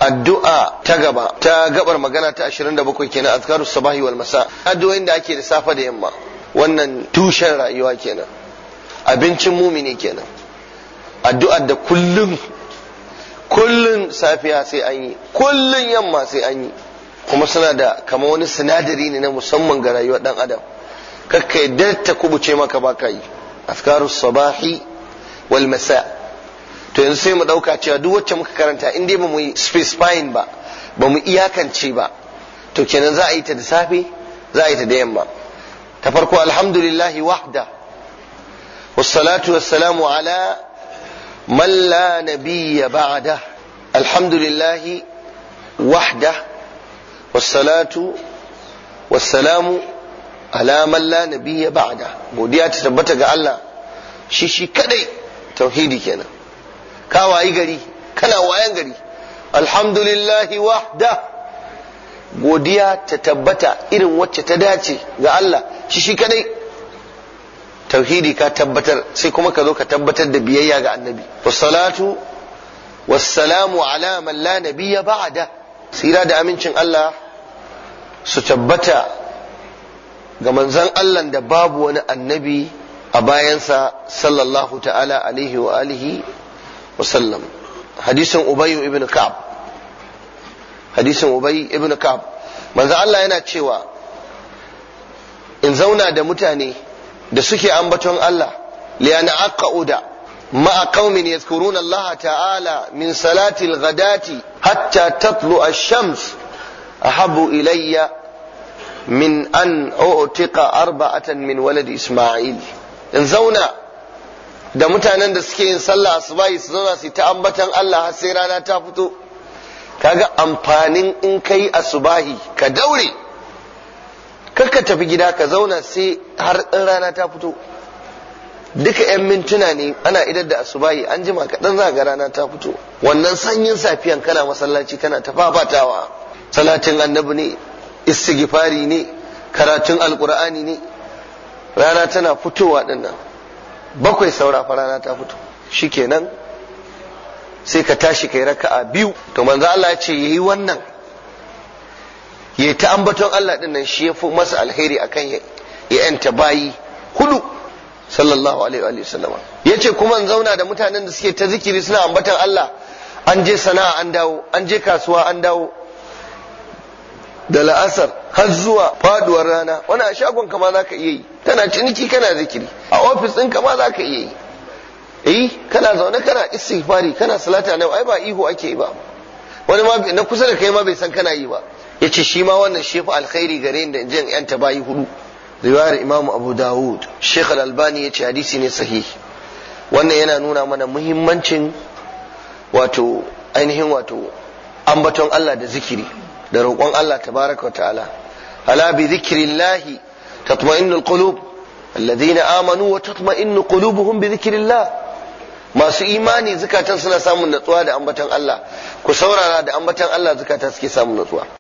addu'a ta gaba ta gabar magana ta 27 kenan azkarus sabahi wal masa addu'o'in da ake da safe da yamma wannan tushen rayuwa kenan abincin mumini kenan addu'ar da kullum kullun safiya sai an yi kullun yamma sai an yi kuma suna da kama wani sinadari ne na musamman ga rayuwar dan adam kakka yadda ta kubuce maka baka yi azkarus sabahi wal masa to yanzu sai mu dauka cewa duk wacce muka karanta in dai ba mu yi specifying ba ba mu iyakance ba to kenan za a yi ta da safe za a yi ta da yamma ta farko alhamdulillahi wahda wassalatu wassalamu ala man la nabiyya ba'da alhamdulillahi wahda wassalatu wassalamu ala man la nabiyya ba'da godiya ta tabbata ga Allah shi shi kadai tauhidi kenan ka wayi gari kana wayan gari alhamdulillahi wahda godiya ta tabbata irin wacce ta dace ga Allah shi shi kadai tauhidi ka tabbatar sai kuma ka zo ka tabbatar da biyayya ga annabi wassalatu wassalamu ala man la nabiyya ba'da sira da amincin Allah su tabbata ga manzon Allah da babu wani annabi a bayansa sallallahu ta'ala alaihi wa alihi wasallam hadisin ubayyu ibn ka'ab hadisin ubay ibn ka'ab manzo Allah yana cewa in zauna da mutane da suke ambaton Allah liyana aqauda ma'a qaumin yadhkuruna Allah ta'ala min salati al-ghadati hatta tatlu ash-shams ahabbu ilayya min an u'tiqa arba'atan min waladi isma'il in zauna da mutanen da suke yin sallah asubahi su zauna su ta ambatan Allah har sai rana ta fito kaga amfanin in kai asubahi ka daure kar ka tafi gida ka zauna sai har in rana ta fito duka yan mintuna ne ana idar da asubahi an jima kaɗan za ga rana ta fito wannan sanyin safiyan kana masallaci kana ta fafatawa salatin annabi ne istighfari ne karatun alkur'ani ne rana tana fitowa dinnan bakwai saura fa rana ta fito shikenan sai ka tashi kai raka'a biyu to manzo Allah ya ce yayi wannan yayi ta ambaton Allah din nan shi yafi masa alheri akan ya yanta bayi hudu sallallahu alaihi wa sallama yace kuma in zauna da mutanen da suke ta zikiri suna ambaton Allah an je sana'a an dawo an je kasuwa an dawo da la'asar har zuwa faduwar rana wani a shagon kama za ka iya yi tana ciniki kana zikiri a ofis ɗin kama za ka iya yi eh kana zaune kana istighfari kana salata na ai ba ihu ake yi ba wani ma na kusa da kai ma bai san kana yi ba yace shi ma wannan shi fa alkhairi gare ni da in je in yanta bayi hudu riwayar imamu abu dawud sheikh al-albani yace hadisi ne sahihi wannan yana nuna mana muhimmancin wato ainihin wato ambaton Allah da zikiri da roƙon Allah tabaraka wa ta'ala ala bi dhikrillahi tatma'innul qulub alladhina amanu wa tatma'innu qulubuhum bi dhikrillah masu imani zukatan suna samun natsuwa da ambaton Allah ku saurara da ambaton Allah zukatan suke samun natsuwa